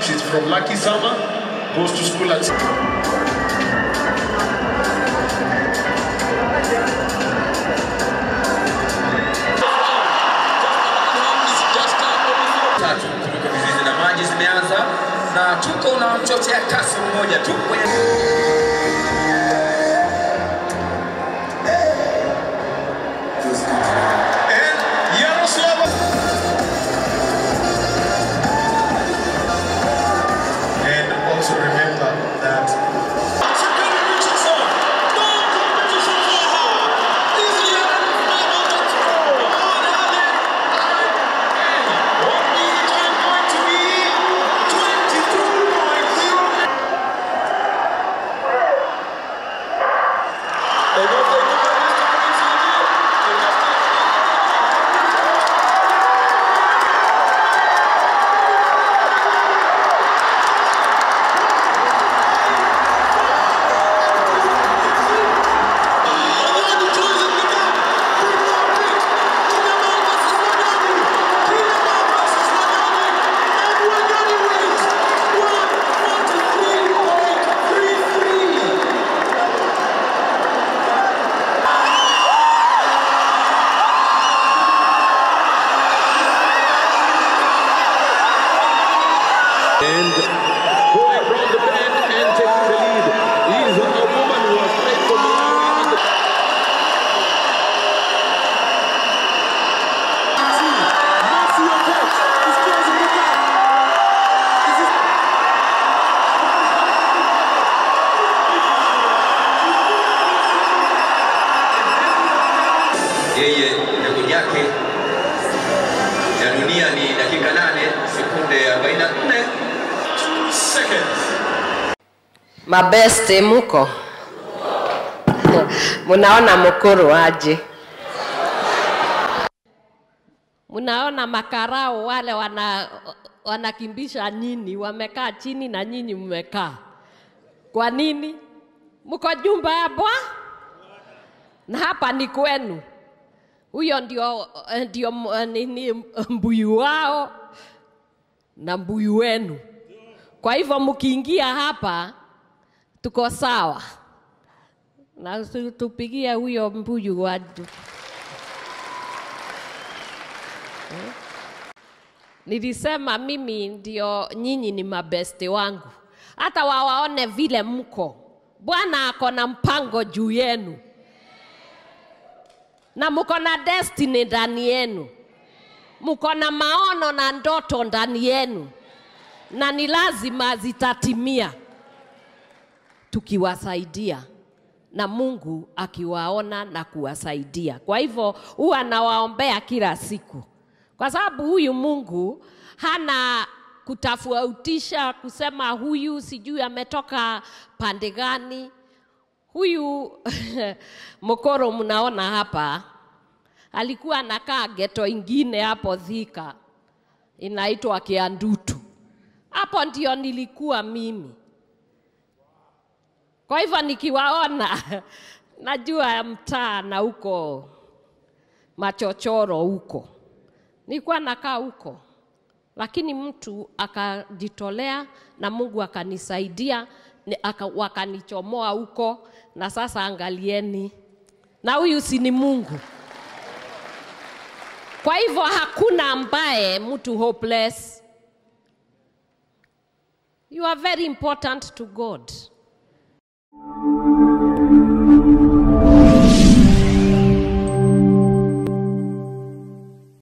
She's from Lucky Summer, goes to school at tatu kutoka vizizi na maji zimeanza na tuko na mchochea kasi mmoja tu kwenye and Yaroslava. And also remember that And going round the bend and taking the lead is a woman who has played for Malawi in the yeye rekodi yake ya dunia ni dakika 8 sekunde 44 seconds. Mabeste muko munaona mukuru aje? Munaona makarao wale wana wanakimbisha nyinyi, wamekaa chini na nyinyi mmekaa. Kwa nini? Mko jumba ya bwa na hapa ni kwenu. Huyo ndio, ndio m- nini mbuyu wao na mbuyu wenu. Kwa hivyo mkiingia hapa tuko sawa, na tu- tupigie huyo mbuyu watu. Eh? Nilisema mimi ndio nyinyi ni mabeste wangu, hata wawaone vile mko. Bwana ako na mpango juu yenu na mko na destiny ndani yenu, mko na maono na ndoto ndani yenu na ni lazima zitatimia tukiwasaidia na Mungu akiwaona na kuwasaidia. Kwa hivyo huwa nawaombea kila siku, kwa sababu huyu Mungu hana kutofautisha kusema huyu sijui ametoka pande gani. Huyu mokoro mnaona hapa alikuwa anakaa geto ingine hapo Thika inaitwa Kiandutu. Hapo ndio nilikuwa mimi. Kwa hivyo nikiwaona najua mtaa na huko machochoro huko, nilikuwa nakaa huko, lakini mtu akajitolea na Mungu akanisaidia ni- aka, wakanichomoa huko, na sasa angalieni, na huyu si ni Mungu. Kwa hivyo hakuna ambaye mtu hopeless. You are very important to God.